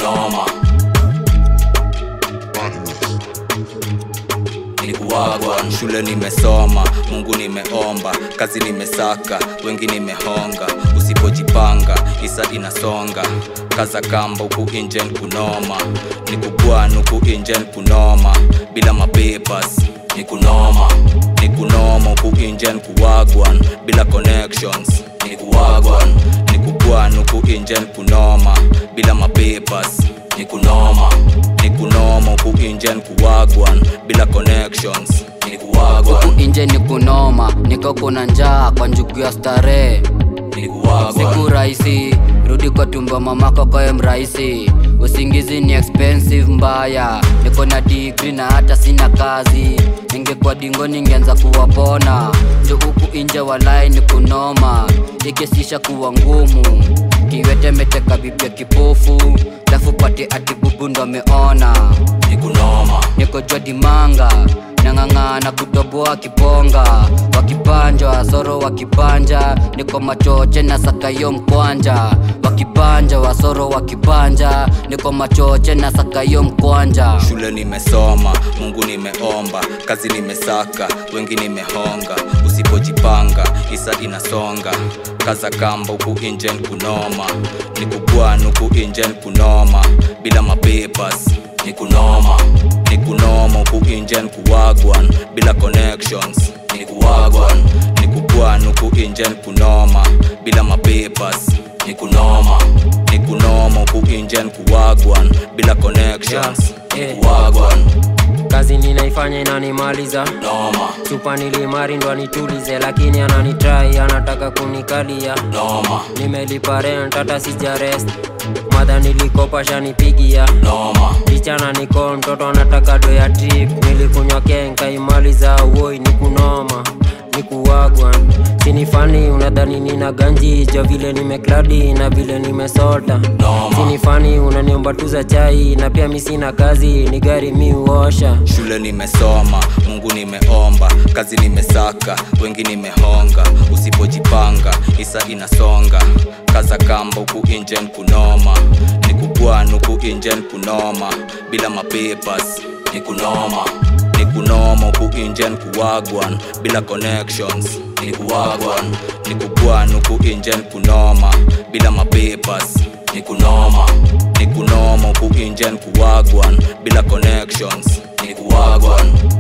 noma nikuwagwa shule nimesoma mungu nimeomba kazi nimesaka wengi nimehonga usipojipanga isa inasonga kaza kamba huku injen kunoma nikubwan huku injen kunoma bila mapepas nikunoma nikunoma huku injen kuwagwan bila connections nikuwagwan nikubwan huku injen kunoma bila mapepas nikunoma nikunoma huku injen kuwagwan bila connections nikuwagwan huku inje ni kunoma niko kuna njaa kwa njugu ya starehe nikuwagwan siku rahisi rudi kwa tumbo mamako koye mrahisi usingizi ni expensive mbaya niko na digri na hata sina kazi ningekuwa dingo ningeanza kuwapona jo huku inje walai ni kunoma ikisisha kuwa ngumu kiwete meteka bibia kipofu lafu pate ati bubu ndo ameona nikunoma niko jua dimanga nang'ang'ana kutoboa kiponga wakipanja wasoro wakipanja niko machoche na sakayo mkwanja wakipanja wasoro wakipanja niko machoche na sakayo mkwanja shule nimesoma mungu nimeomba kazi nimesaka wengi nimehonga usipojipanga isa inasonga kaza kamba huku injen kunoma nikubwan huku injen kunoma bila mapepas nikunoma nikunoma huku injen kuwagwan bila connections nikuwagwan nikubwan huku injen kunoma bila mapepas nikunoma nikunoma huku injen kuwagwan bila connections Yeah, yeah. nikuwagwan kazi ninaifanya inanimaliza noma chupa nilimari ndo anitulize lakini ananitrai anataka kunikalia noma nimelipa rent hata sijarest madha nilikopa shanipigia noma kichana niko mtoto anataka do ya trip nilikunywa kenka imaliza woi nikunoma nikuwagwa sinifani unadhani nina ganji jo vile nimekladi na vile nimesota noma sinifani unaniomba tu za chai na pia mi sina kazi ni gari mi uosha shule nimesoma mungu nimeomba kazi nimesaka wengi nimehonga usipojipanga isa inasonga kaza kamba huku injen kunoma nikubwan huku injen kunoma bila mapepas nikunoma nikunoma huku injen kuwagwan bila connections nikuwagwan nikubwan huku injen kunoma bila mapepas nikunoma nikunoma huku injen kuwagwan bila connections nikuwagwan